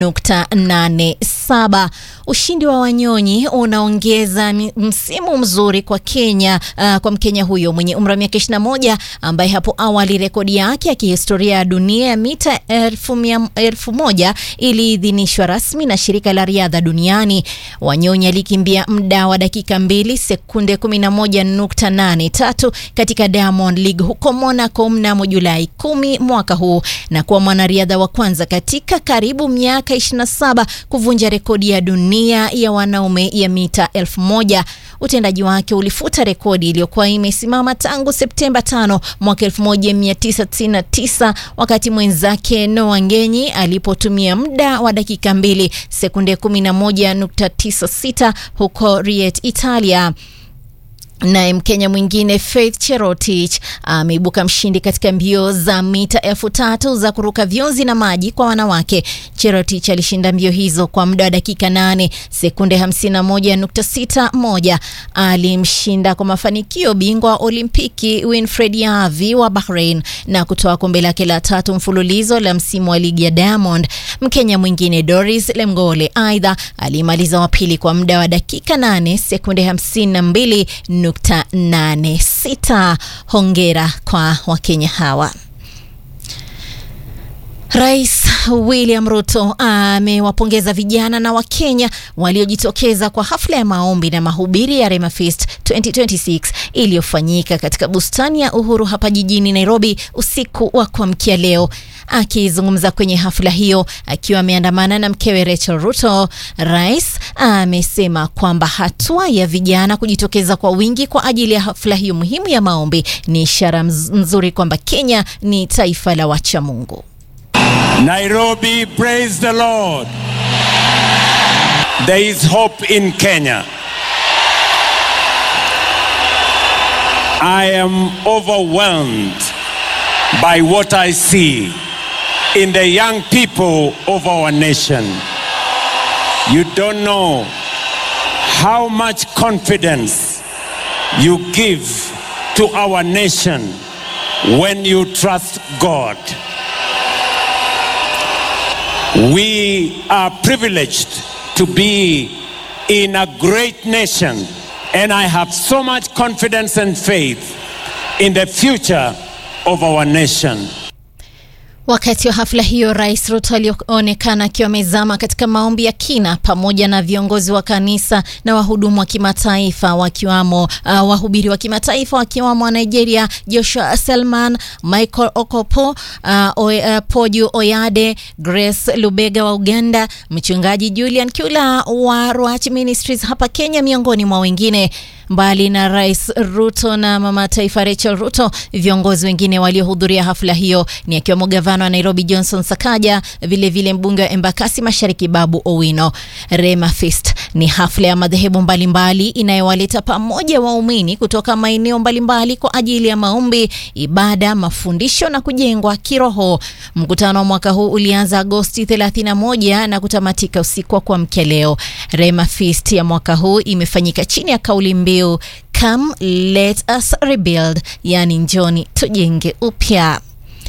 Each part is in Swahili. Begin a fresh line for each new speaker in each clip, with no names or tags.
nukta nane saba. Ushindi wa Wanyonyi unaongeza msimu mzuri kwa Kenya, uh, kwa Mkenya huyo mwenye umri wa miaka 21 ambaye hapo awali rekodi yake ya kihistoria ya dunia ya mita elfu, mia, elfu moja iliidhinishwa rasmi na shirika la riadha duniani. Wanyonyi alikimbia muda wa dakika mbili sekunde 11.83 katika Diamond League huko Monaco mnamo Julai 10 mwaka huu na kuwa mwanariadha wa kwanza katika karibu miaka 27 kuvunja rekodi ya dunia ya wanaume ya mita elfu moja. Utendaji wake ulifuta rekodi iliyokuwa imesimama tangu Septemba 5 mwaka 1999 wakati mwenzake Noah Ngenyi alipotumia muda wa dakika mbili sekunde 11.96 huko Riet, Italia. Naye Mkenya mwingine Faith Cherotich ameibuka mshindi katika mbio za mita elfu tatu za kuruka vionzi na maji kwa wanawake. Cherotich alishinda mbio hizo kwa muda wa dakika 8 sekunde 51.61. Alimshinda kwa mafanikio bingwa wa Olimpiki Winfred Yavi wa Bahrain na kutoa kombe lake la tatu mfululizo la msimu wa ligi ya Diamond. Mkenya mwingine Doris Lemgole aidha alimaliza wa pili kwa muda wa dakika 8 sekunde 52 86. Hongera kwa Wakenya hawa. Rais William Ruto amewapongeza vijana na Wakenya waliojitokeza kwa hafla ya maombi na mahubiri ya Rema Fest 2026 iliyofanyika katika bustani ya Uhuru hapa jijini Nairobi usiku wa kuamkia leo. Akizungumza kwenye hafla hiyo akiwa ameandamana na mkewe Rachel Ruto, rais amesema kwamba hatua ya vijana kujitokeza kwa wingi kwa ajili ya hafla hiyo muhimu ya maombi ni ishara nzuri kwamba Kenya ni taifa la wacha Mungu.
Nairobi, praise the Lord. There is hope in Kenya. I am overwhelmed by what I see in the young people of our nation. You don't know how much confidence you give to our nation when you trust God. We are privileged to be in a great nation, and I have so much confidence and faith in the future of our nation.
Wakati wa hafla hiyo, Rais Ruto alionekana akiwa amezama katika maombi ya kina pamoja na viongozi wa kanisa na wahudumu wa kimataifa wakiwamo uh, wahubiri wa kimataifa wakiwamo wa Nigeria Joshua Selman, Michael Okopo, uh, o, uh, Poju Oyade, Grace Lubega wa Uganda, mchungaji Julian Kyula wa Ruach Ministries hapa Kenya, miongoni mwa wengine. Mbali na Rais Ruto na mama taifa Rachel Ruto, viongozi wengine waliohudhuria hafla hiyo ni akiwemo gavana wa Nairobi Johnson Sakaja, vilevile vile mbunge wa Embakasi Mashariki Babu Owino. Rema Fest ni hafla ya madhehebu mbalimbali inayowaleta pamoja waumini kutoka maeneo mbalimbali kwa ajili ya maombi, ibada, mafundisho na kujengwa kiroho. Mkutano wa mwaka huu ulianza Agosti 31 na kutamatika usiku wa kuamkia leo. Rema Fest ya mwaka huu imefanyika chini ya kauli mbiu Come let us rebuild, yani njoni tujenge upya.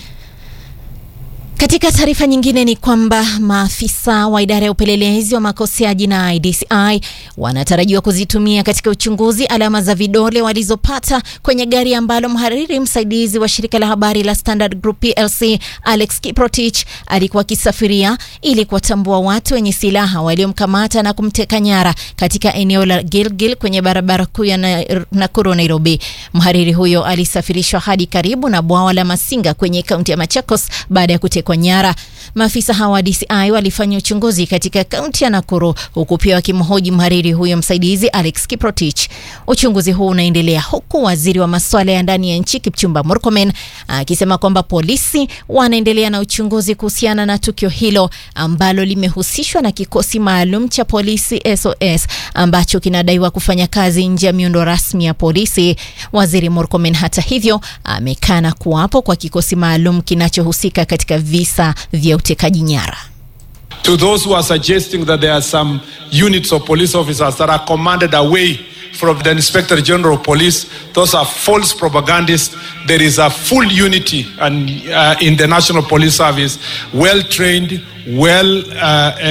Katika taarifa nyingine ni kwamba maafisa wa idara ya upelelezi wa makosa ya jinai DCI wanatarajiwa kuzitumia katika uchunguzi alama za vidole walizopata kwenye gari ambalo mhariri msaidizi wa shirika la habari la Standard Group PLC Alex Kiprotich alikuwa akisafiria ili kuwatambua watu wenye silaha waliomkamata na kumteka nyara katika eneo la Gilgil kwenye barabara kuu ya Nakuru Nairobi. Mhariri huyo alisafirishwa hadi karibu na bwawa la Masinga kwenye kaunti ya Machakos baada ya kutekwa nyara. Maafisa hawa wa DCI walifanya uchunguzi katika kaunti ya Nakuru huku pia wakimhoji mhariri huyo msaidizi Alex Kiprotich. Uchunguzi huu unaendelea huku waziri wa masuala ya ndani ya nchi Kipchumba Murkomen akisema kwamba polisi wanaendelea na uchunguzi kuhusiana na tukio hilo ambalo limehusishwa na kikosi maalum cha polisi SOS ambacho kinadaiwa kufanya kazi nje ya miundo rasmi ya polisi. Waziri Murkomen hata hivyo amekana kuwapo kwa kikosi maalum kinachohusika katika visa vya utekaji nyara.
To those who are suggesting that there are some units of police officers that are commanded away from the Inspector General of Police. Those are false propagandists. There is a full unity and, uh, in the National Police Service, well trained, well uh,